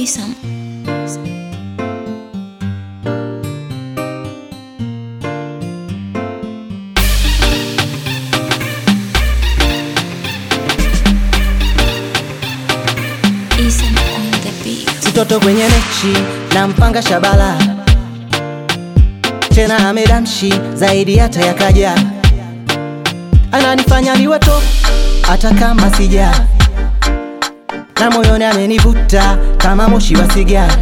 Isam. Isam on the beat. Mtoto kwenye mechi na mpanga Shabala, tena amedamshi zaidi hata yakaja, ananifanya niwe top hata kama sija, na moyoni amenivuta kama moshi wa sigara.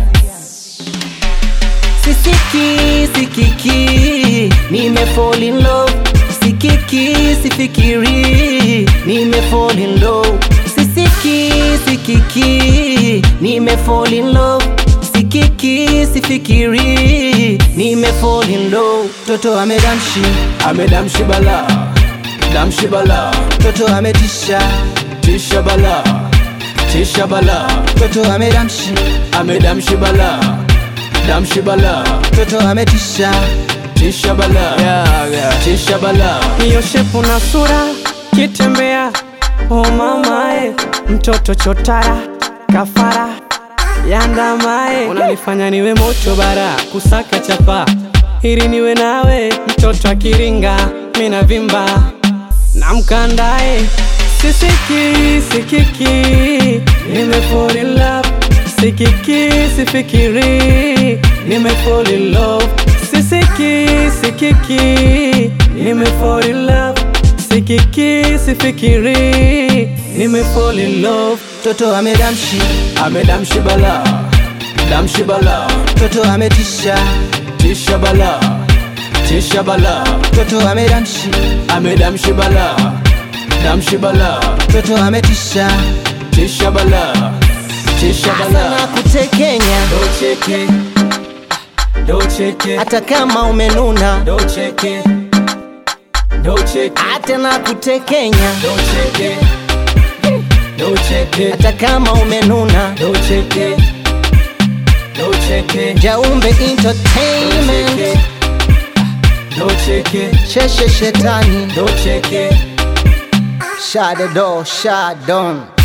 Sisiki sikiki, nime fall in love. Sikiki sifikiri, nime fall in love. Sisiki sikiki, nime fall in love. Sikiki sifikiri, nime fall in love. Toto amedamshi, amedamshi bala damshi bala toto ametisha, tisha bala tisha bala toto amedamshi, amedamshi bala damshi bala toto ametisha. tisha bala tisha bala hiyo shepu na sura kitembea oh mamae mtoto chotara kafara yandamae unanifanya niwe moto bara kusaka chapa ili niwe nawe mtoto akiringa mina vimba na mkandae sisiki sikiki nime fall in love sikiki sifikiri nime fall in love sisiki sikiki nime fall in love sikiki sifikiri nime fall in love Toto amedamshi, amedamshi bala damshi bala toto ametisha, tisha bala tisha bala toto amedamshi, amedamshi bala damshi bala toto ametisha. tisha bala tisha Sana bala kutekenya docheke docheke hata kama umenuna, docheke docheke hata na kutekenya docheke docheke hata kama umenuna. docheke docheke Jaumbe Entertainment, docheke sheshe shetani, docheke shade do shadon.